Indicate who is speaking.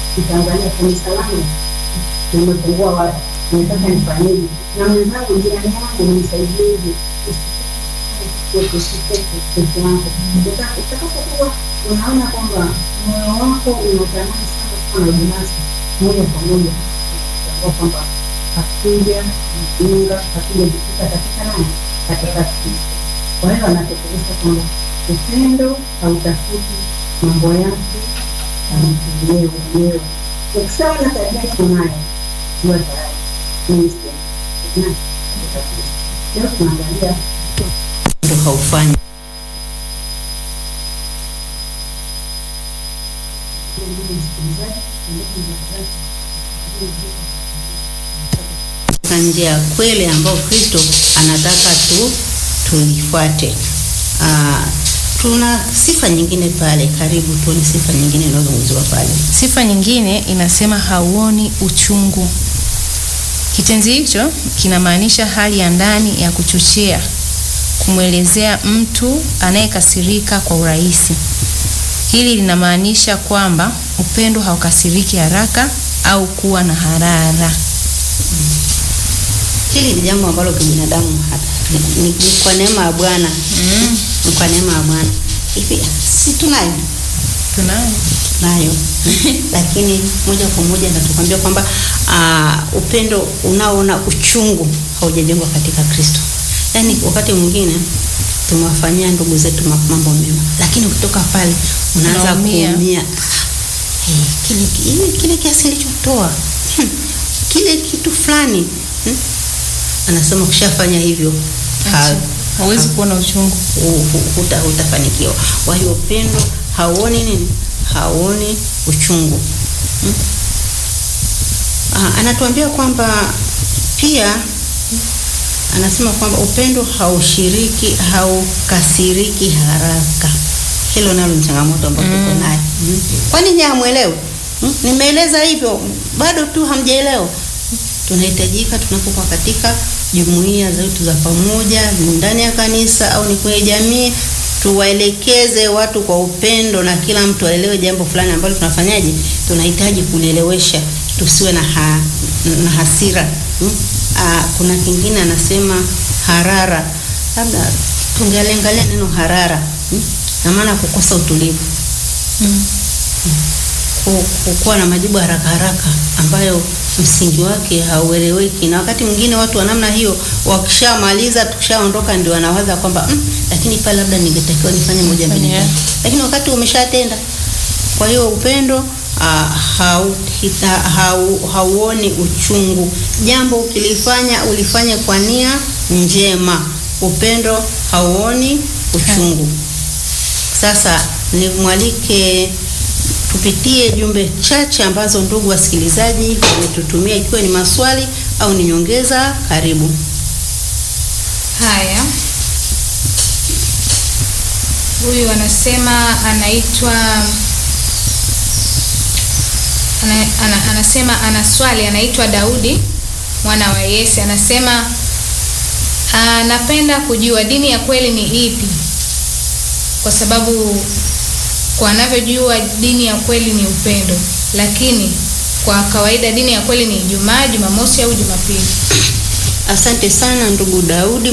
Speaker 1: nitaangalia kanisa langu nimepungua wapi, nataka nifanyeje, na mwenzangu, jirani yangu nimsaidieje, usikupe peke yako. Utakapokuwa unaona kwamba moyo wako unatamani sana kuwa na ubinafsi, moja kwa moja utambua kwamba hakuja mjinga, hakuja jikita katika nani, katika Kristo. Kwa hiyo anatekeleza kwamba upendo hautafuti mambo yake anamtumie mwenyewe. Ukisema na tabia kunayo, jua tayari mimi si na katika Kristo. Leo tunaangalia
Speaker 2: ndo haufanyi katika njia ya kweli ambayo Kristo anataka tu tuifuate. Ah, tuna sifa nyingine pale, karibu tuone sifa nyingine inayozungumziwa pale.
Speaker 3: Sifa nyingine inasema hauoni uchungu. Kitenzi hicho kinamaanisha hali ya ndani ya kuchochea, kumwelezea mtu anayekasirika kwa urahisi. Hili linamaanisha kwamba upendo haukasiriki haraka au kuwa na harara.
Speaker 2: Hili ni jambo ambalo kibinadamu hata ni, ni, ni kwa neema ya Bwana
Speaker 3: Mm.
Speaker 2: ni kwa neema ya Bwana hivi, si tunayo
Speaker 3: Tunayo.
Speaker 2: nayo lakini moja kwa moja natukwambia kwamba uh, upendo unaoona uchungu haujajengwa katika Kristo. Yaani wakati mwingine tumewafanyia ndugu zetu ma- mambo mema, lakini ukitoka pale unaanza
Speaker 3: Unaumia.
Speaker 2: kuumia. Hey, kile kile, kile kiasi nilichotoa hmm, kile kitu fulani hmm. Anasema ukishafanya hivyo ha-
Speaker 3: Hauwezi kuona uchungu.
Speaker 2: hu- hu- huta, hutafanikiwa. Kwa hiyo upendo hauoni nini? Hauoni uchungu hmm? Ah, anatuambia kwamba pia anasema kwamba upendo haushiriki haukasiriki haraka. Hilo nalo ni changamoto ambayo tuko nayo. Mm. Kwani nyinyi hamwelewi? Mm? Nimeeleza hivyo bado tu hamjaelewa. Tunahitajika tunapokuwa katika jumuiya zetu za pamoja ndani ya kanisa au ni kwenye jamii, tuwaelekeze watu kwa upendo na kila mtu aelewe jambo fulani ambalo tunafanyaje, tunahitaji kulielewesha, tusiwe na, ha, na hasira hmm? Aa, kuna kingine anasema harara, labda tungealiangalia neno harara hmm? na maana kukosa utulivu
Speaker 3: Mm.
Speaker 2: ku- ku- kuwa na majibu haraka haraka ambayo msingi wake haueleweki, na wakati mwingine watu wa namna hiyo wakishamaliza, tukishaondoka, ndio wanawaza kwamba mm, lakini pale labda ningetakiwa nifanye moja mbili
Speaker 3: Yeah.
Speaker 2: tatu, lakini wakati umeshatenda. Kwa hiyo upendo uh, hau, hita, hau, hauoni uchungu. Jambo ukilifanya ulifanye kwa nia njema. Upendo hauoni uchungu. Sasa nimwalike tupitie jumbe chache ambazo ndugu wasikilizaji wametutumia, ikiwa ni maswali au ni nyongeza. Karibu.
Speaker 4: Haya, huyu anasema anaitwa ana, ana, anasema ana swali, anaitwa Daudi mwana wa Yese. Anasema anapenda kujua dini ya kweli ni ipi, kwa sababu kwa anavyojua dini ya kweli ni upendo, lakini kwa kawaida dini ya kweli ni Ijumaa, Jumamosi au Jumapili.
Speaker 2: Asante sana ndugu Daudi